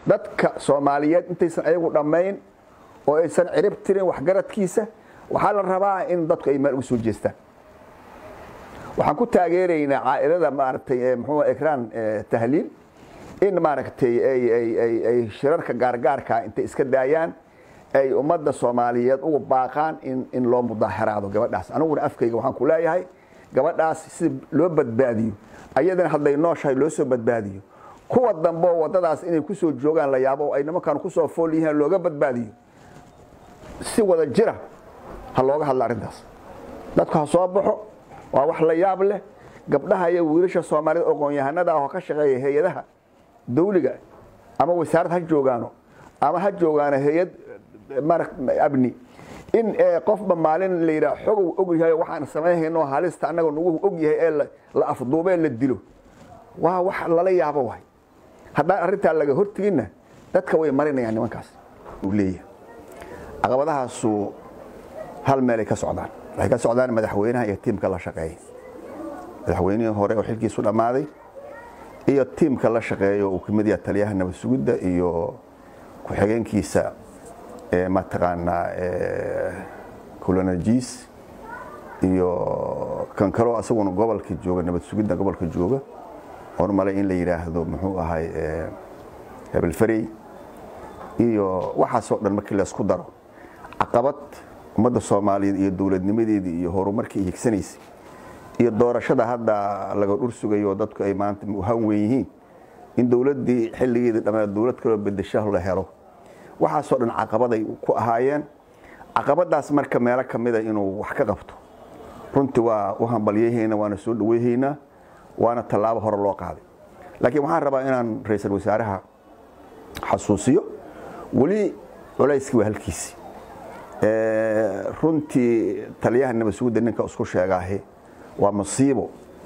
dadka soomaaliyeed intaysan ayagu dhammayn oo aysan cirib tirin waxgaradkiisa waxaa la rabaa in dadku ay meel ugu soo jeestaan waxaan ku taageeraynaa caailada maaragtay mxuu ekraan tahliil in maaragtay ay shirarka gaargaarka intay iska daayaan ay ummadda soomaaliyeed ugu baaqaan in loo mudaaxiraado gabadhaas aniguna afkayga waxaan ku leeyahay gabadhaas si loo badbaadiyo ayadana hadday nooshahay loo soo badbaadiyo kuwa dambeo wadadaas inay ku soo joogaan la yaabo oo ay nimankan kusoo fool yihiin looga badbaadiyo si wada jira ha looga hadla arrintaas dadku ha soo baxo waa wax la yaab leh gabdhaha iyo wiilasha soomaalida aqoon-yahanada ah oo ka shaqeeya hay-adaha dawliga ama wasaarad ha joogaano ama ha joogaano hay-ad abni in qofba maalin la yidhaha xogow og yahay waxaan samaynhayno halista annaga nagu og yahay ee la afduubee la dilo waa wax lala yaabo waay haddaan arrintaa laga horteginna dadka way marinayaan nimankaas uu leeyahay caqabadahaasu hal meelay ka socdaan waxay ka socdaan madaxweynaha iyo tiimka la shaqeeya madaxweynihii hore oo xilkiisu dhammaaday iyo tiimka la shaqeeya uu kamid yaha taliyaha nabad sugidda iyo ku-xigeenkiisa mataqaanaa coloneljiis iyo kan kaloo asaguna gobolka jooga nabad sugidda gobolka jooga oon malay in la yidhaahdo muxuu ahay hebelfarey iyo waxaasoo dhan markii laysku daro caqabad ummadda soomaaliyeed iyo dowladnimadeedii iyo horumarkii higsanaysay iyo doorashada hadda laga dhur sugayo dadku ay maanta han weyn yihiin in dowladdii xilligeedii dhammeed dowlad kaloo bedesho la helo waxaasoo dhan caqabaday ku ahaayeen caqabadaas marka meelo ka mida inuu wax ka qabto runtii waa u hambalyayhaynaa waana soo dhaweyhaynaa waana tallaabo hore loo qaaday laakiin waxaan rabaa inaan ra-iisul wasaaraha xasuusiyo weli culayskii waa halkiisi runtii taliyaha nabad sugidda ninka isku sheegaahe waa masiibo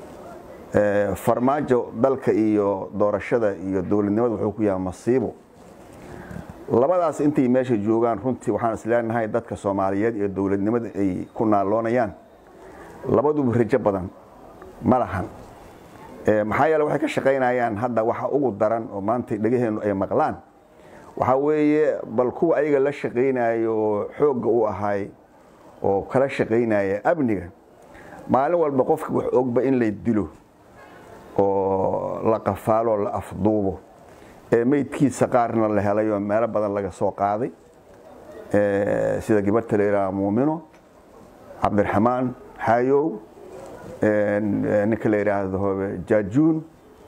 farmaajo dalka iyo doorashada iyo dowladnimada wuxuu ku yahay masiibo labadaas intay meesha joogaan runtii waxaan isleenahay dadka soomaaliyeed iyo dowladnimada ay ku naaloonayaan labaduba rajo badan ma lahan maxaa yeele waxay ka shaqaynayaan hadda waxa ugu daran oo maanta dhegaheennu ay maqlaan waxaa weeye bal kuwa ayaga la shaqaynayo oo xoogga u ahay oo kala shaqaynaya amniga maalin walba qofka wax ogba in la dilo oo la qafaalo la afduubo ee meydkiisa qaarna la helay oo meelo badan laga soo qaaday sida gabarta la yidhaha muumino cabdiraxmaan xaayow ninka la yidhaahdo jaajuun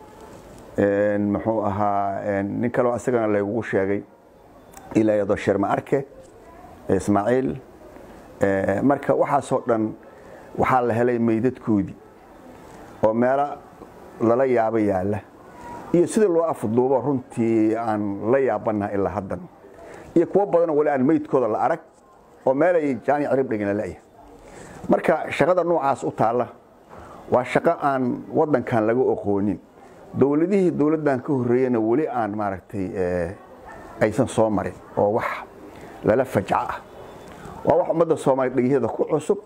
muxuu ahaa nin kaloo isagana laygugu sheegay ilaa yado sherma arke ismaaciil marka waxaasoo dhan waxaa la helay meydadkoodii oo meelo lala yaabo yaalla iyo sidii loo afduubo runtii aan la yaabanaha ilaa haddan iyo kuwo badanoo wali aan meydkooda la arag oo meelay jaani cirib dhigin laleeyahay marka shaqada noocaas u taalla waa shaqo aan waddankan laga oqoonin dowladihii dowladdan ka horreeyena weli aan maaragtay aysan soo marin oo wax lala fajco ah waa wax ummadda soomaaliya dhegyaheeda ku cusub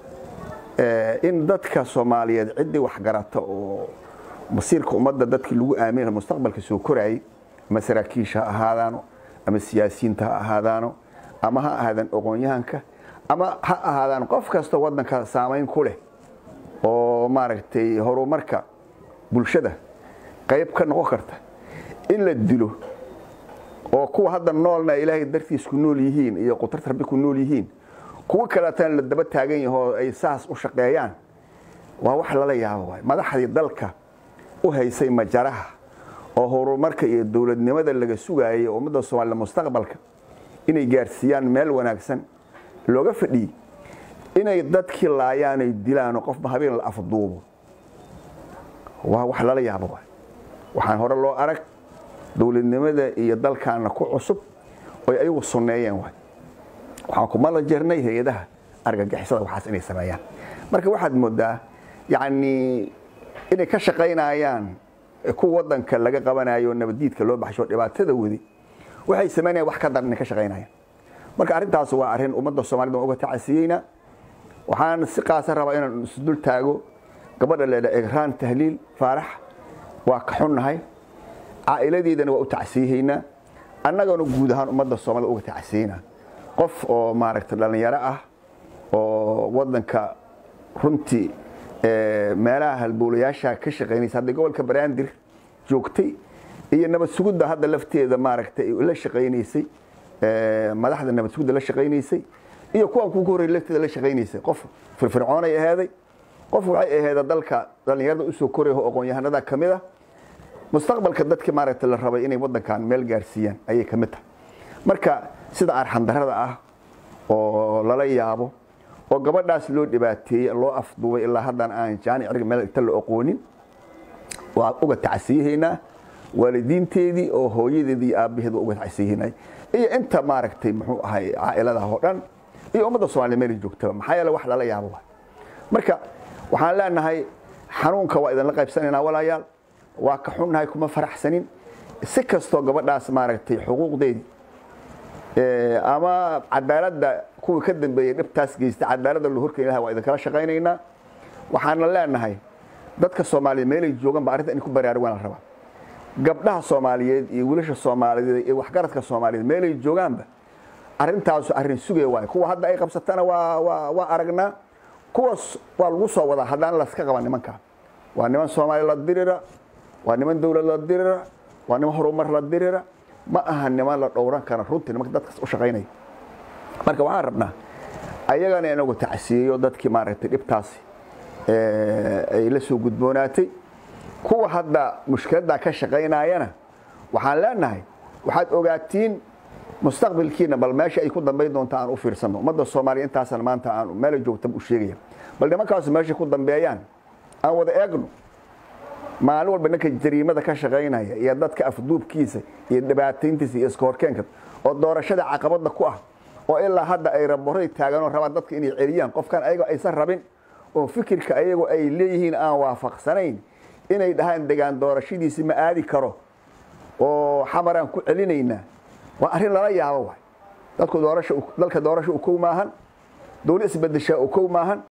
in dadka soomaaliyeed ciddii waxgarata oo masiirka ummadda dadkii lagu aaminaya mustaqbalka soo koraayay ama saraakiisha ha ahaadaano ama siyaasiyiinta ha ahaadaano ama ha ahaadaan aqoon-yahanka ama ha ahaadaan qof kasta waddanka saamayn ku leh oo maaragtay horumarka bulshada qayb ka noqon karta in la dilo oo kuwa hadda noolna ilaahay dartiis ku nool yihiin iyo qutarta rabbi ku nool yihiin kuwo kaleetana la daba taagan yahoo ay saas u shaqeeyaan waa wax lala yaabo waay madaxdii dalka u haysay majaraha oo horumarka iyo dowladnimada laga sugaayay ummadda soomaalida mustaqbalka inay gaarsiiyaan meel wanaagsan looga fadhiyey inay dadkii laayaan ay dilaan qofba habeen la afduubo waa wax lala yaabo waay waxaan hore loo arag dowladnimada iyo dalkaana ku cusub oy ayagu sunneeyeen waay waxaan kumala jirnay hay-adaha argagixisada waxaas inay sameeyaan marka waxaad moodaa yacni inay ka shaqaynayaan ku waddanka laga qabanayo nabaddiidka loo baxsho dhibaatada wadi waxay samaynayaan wax ka daran inay ka shaqaynayaan marka arrintaas waa arrin ummadda soomaalida waan uga tacasiyeyna waxaan si qaasa rabaa inaan isdul taago gabadha leedha egraan tahliil faarax waa ka xunnahay caa'iladeedana waa u tacsiihaynaa annagana guud ahaan ummadda soomaalida uga tacsiina qof oo maaragtay dhallinyaro ah oo waddanka runtii meelaha halbowlayaasha ka shaqaynaysa hadda gobolka banaadir joogtay iyo nabad sugudda hadda lafteeda maaragtay la shaqaynaysay madaxda nabad sugudda la shaqaynaysay iyo kuwan kugu horreeyay lafteeda la shaqaynaysay qof firfircoonay ahaaday qof waxay ahayd dalka dhallinyarada usoo koraya oo aqoon-yahanada ka mid ah mustaqbalka dadkii maaragtay la rabay inay waddankan meel gaarsiiyaan ayay ka mid tahay marka sida arxandarada ah oo lala yaabo oo gabadhaas loo dhibaateeyey loo afduubay ilaa haddana aan jaani cirga meel inta la aqoonin waa uga tacsiyahaynaa waalidiinteedii oo hooyadeedii iyo aabbaheed waa uga tacsiyahaynay iyo inta maaragtay muxuu ahay caailadaha oo dhan iyo ummadda soomaliya meel joogtaba maxaa yeele wax lala yaabo waay marka waxaan leenahay xanuunka waa idinla qaybsanaynaa walaayaal waa ka xunnahay kuma faraxsanin si kastoo gabadhaas maaragtay xuquuqdeedii ama cadaaladda kuwii ka dambeeyey dhibtaas geysta cadaaladda loo horkeyn laha waa idinkala shaqaynaynaa waxaana leenahay dadka soomaaliyeed meelay joogan ba arrinta in ku baraarugaan la rabaa gabdhaha soomaaliyeed iyo wiilasha soomaaliyeed iyo waxgaradka soomaaliyeed meelay joogaanba arrintaasu arrin sugaya waay kuwa hadda ay qabsatana waa waa waa aragnaa kuwaas waa lagu soo wadaa haddaan laska qaban nimanka waa niman soomaali la dirira waa niman dowlad la dirira waa niman horumar la dirira ma aha niman la dhowran kara runtii nimanka dadkaas u shaqaynaya marka waxaan rabnaa ayagana inagu tacsiyeeyo dadkii maaragtay dhibtaasi ay la soo gudboonaatay kuwa hadda mushkiladdaa ka shaqaynayana waxaan leenahay waxaad ogaatiin mustaqbalkiina bal meesha ay ku dambayn doonta aan u fiirsano ummadda soomaaliya intaasana maanta aan meela joogtaba u sheegaya bal nimankaasu meeshay ku dambeeyaan aan wada eegno maalin walba ninka jariimada ka shaqaynaya iyo dadka afduubkiisa iyo dhibaatayntiisa iyo iska horkeenka oo doorashada caqabada ku ah oo ilaa hadda ay raboray taaganoo rabaan dadka inay celiyaan qofkan ayagoo aysan rabin oo fikirka ayagoo ay leeyihiin aan waafaqsanayn inay dhahaan degaan doorashadiisi ma aadi karo oo xamaraan ku celinaynaa waa arrin lala yaabo waay dadku doorasha dalka doorasha u kow maahan dowlad isbedeshaa u kow maahan